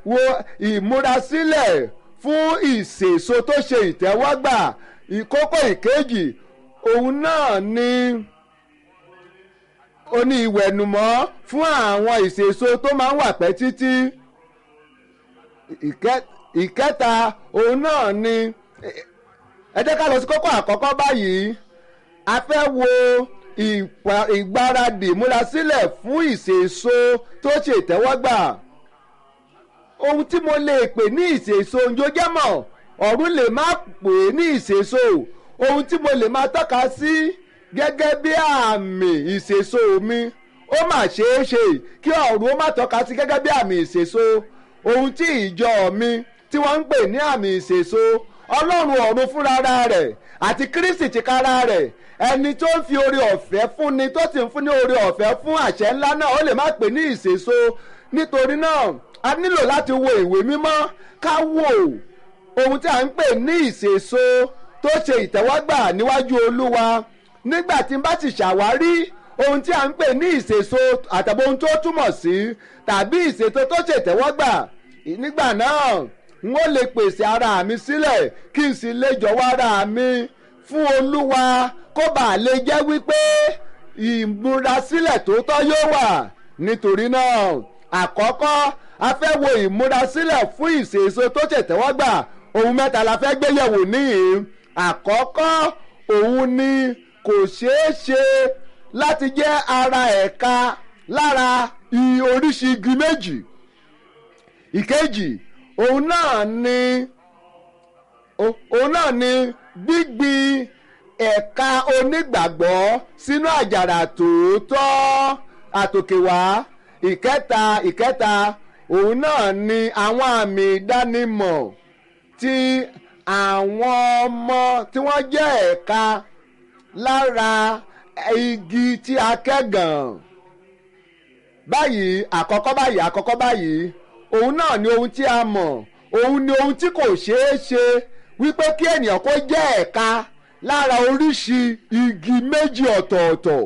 wo ìmúrasílẹ̀ fún ìsèso tó ṣe ìtẹ́wọ́gbà ìkókó ìkejì òun náà ni ó ní ìwẹ̀nùmọ́ fún àwọn ìsèso tó máa ń wà pẹ́ títí ìkẹ́- ìkẹta òun náà ni ẹ jẹ́ ká lọ sí kókó àkọ́kọ́ báyìí a fẹ́ wo ìpa- ìgbáradì múrasílẹ̀ fún ìsèso tó ṣe ìtẹ́wọ́gbà ohun tí mo lè pè ní ìsèso ojoojúmọ́ ọ̀run lè má pè é ní ìsèso ohun tí mo lè máa tọ́ka sí gẹ́gẹ́ bí àmì ìsèso mi ó mà ṣeé ṣe kí ọ̀run ó má tọ́ka sí gẹ́gẹ́ bí àmì ìsèso ohun tí ìjọ mi tí wọ́n ń pè ní àmì ìsèso ọlọ́run ọ̀run fúnra rẹ̀ àti kristi tìkára rẹ̀ ẹni tó ń fi oore ọ̀fẹ́ fúnni tó sì ń fún ní oore ọ̀fẹ́ fún àṣẹ ńlá náà ó lè má pè ní ìsèso nítorí náà a nílò láti wo ìwé mímọ́ ká wò ohun tí a ń pè ní ìsèso tó ṣe ìtẹ́wọ́gbà níwájú olúwa nígbà tí n bá ti ṣàwárí ohun tí a ń pè ní ìsèso àtàbí ohun tó túmọ̀ sí tàbí ìsèso tó ṣe ìtẹ́wọ́gbà nígbà náà n ó lè pèsè ara mi sílẹ̀ kí n sì lè jọ̀wọ́ ara mi fún olúwa kó bàa lè jẹ́ wípé ìmúrasílẹ̀ tó tọ́ yóò wà nítorí náà àkọ́kọ́ a fẹ́ wo ìmúrasílẹ̀ fún ìṣèso tó ṣètẹ́wọ́gbà ohun mẹ́ta la fẹ́ gbé yẹ̀wò níhìn àkọ́kọ́ òun ni kò ṣeé ṣe láti jẹ́ ara ẹ̀ka lára i- oríṣi igi méjì ìkejì òun náà ni o- òun náà ni gbígbin ẹ̀ka onígbàgbọ́ sínú àjàrà tòótọ́ àtòkèwá ìkẹta ìkẹta òun náà ni àwọn àmì ìdánimọ̀ tí àwọn ọmọ tí wọ́n jẹ́ ẹ̀ka lára igi tí a kẹ́gàn báyìí àkọ́kọ́ báyìí àkọ́kọ́ báyìí òun náà ni ohun tí a mọ̀ òun ni ohun tí kò ṣeé ṣe wípé kí ènìyàn kó jẹ́ ẹ̀ka lára oríṣi igi méjì ọ̀tọ̀ọ̀tọ̀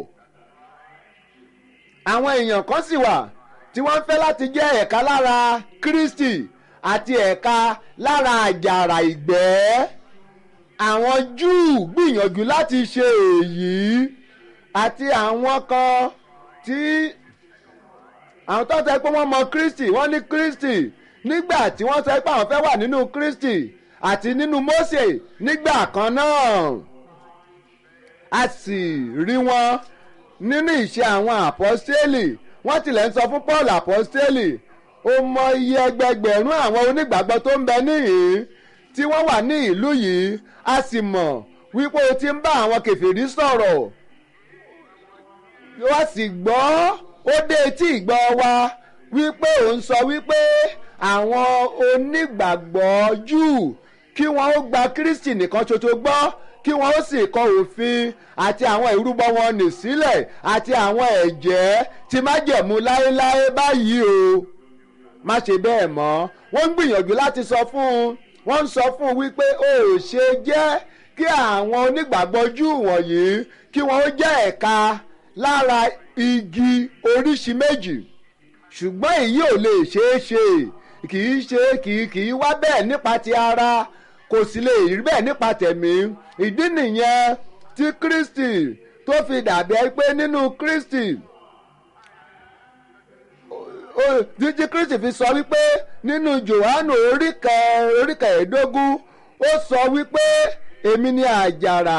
àwọn èèyàn kan sì wà tí wọ́n fẹ́ láti jẹ́ ẹ̀ka lára Kristi àti ẹ̀ka lára àjàrà ìgbẹ́ àwọn Júù gbìyànjú láti ṣe èyí àti àwọn kan tí àwọn tó sọ pé wọ́n mọ Kristi wọ́n ní Kristi nígbà tí wọ́n sọ pé àwọn fẹ́ wà nínú Kristi àti nínú Mósè nígbà kan náà a sì rí wọn nínú ìṣe àwọn àpọ́stélì wọ́n tilẹ̀ ń sọ fún Paul àpọ́stélì ó mọ iye ẹgbẹgbẹ̀rún àwọn onígbàgbọ́ tó ń bẹ níhìn tí wọ́n wà ní ìlú yìí a sì mọ̀ wípé o ti ń bá àwọn kèfèrí sọ̀rọ̀ wọ́n sì gbọ́ ó dé etí ìgbọ́ wa wípé òun sọ wípé àwọn onígbàgbọ́ Júù kí wọ́n ó gba Kristi nìkan ṣoṣo gbọ́ kí wọ́n ó sì kọ òfin àti àwọn ìrúbọ wọn nì sílẹ̀ àti àwọn ẹ̀jẹ́ tí májẹ̀mú láéláé báyìí o má ṣe bẹ́ẹ̀ mọ́ wọ́n ń gbìyànjú láti sọ fún un wọ́n ń sọ fún un wípé ó ṣe jẹ́ kí àwọn onígbàgbọ́ Júù wọ̀nyí kí wọ́n ó jẹ́ ẹ̀ka lára igi oríṣi méjì ṣùgbọ́n èyí ò lè ṣeé ṣe kì í ṣe kì í kì í wá bẹ́ẹ̀ nípa ti ara kò sì lè rí bẹ́ẹ̀ nípa tẹ̀mí ìdí nìyẹn tí Kristi tó fi dàbí ẹ pé nínú Kristi jíjí Kristi fi sọ wípé nínú Jòhánù oríkẹ oríkẹ ẹ̀ẹ́dógún ó sọ wípé èmi ni àjàrà.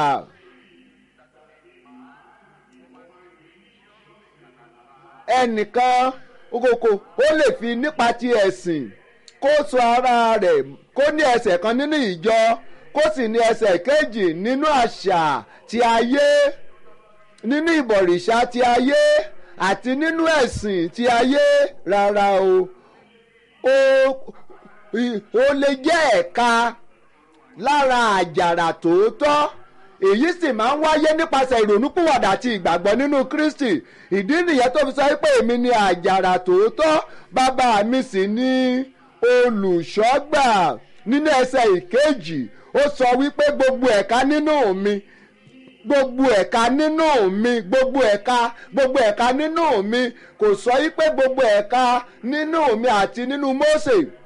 ẹnìkan okoko ó lè fi nípa ti ẹ̀sìn kó sọ ara rẹ̀ kó ní ẹsẹ̀ kan nínú ìjọ kó sì ní ẹsẹ̀ kejì nínú àṣà ti ayé nínú ìbọ̀rìṣà ti ayé àti nínú ẹ̀sìn ti ayé rárá o ó ó lè jẹ́ ẹ̀ka lára àjàrà tòótọ́ èyí sì máa ń wáyé nípasẹ̀ ìrònúpìwàdà àti ìgbàgbọ́ nínú Kristi ìdí nìyẹn tó fi sọ pé èmi ni àjàrà tòótọ́ bàbá mi sì ni olùṣọ́gbà nínú ẹsẹ̀ ìkejì ó sọ wípé gbogbo ẹ̀ka nínú mi gbogbo ẹ̀ka nínú mi gbogbo ẹ̀ka gbogbo ẹ̀ka nínú mi kò sọ wípé gbogbo ẹ̀ka nínú mi àti nínú Mósè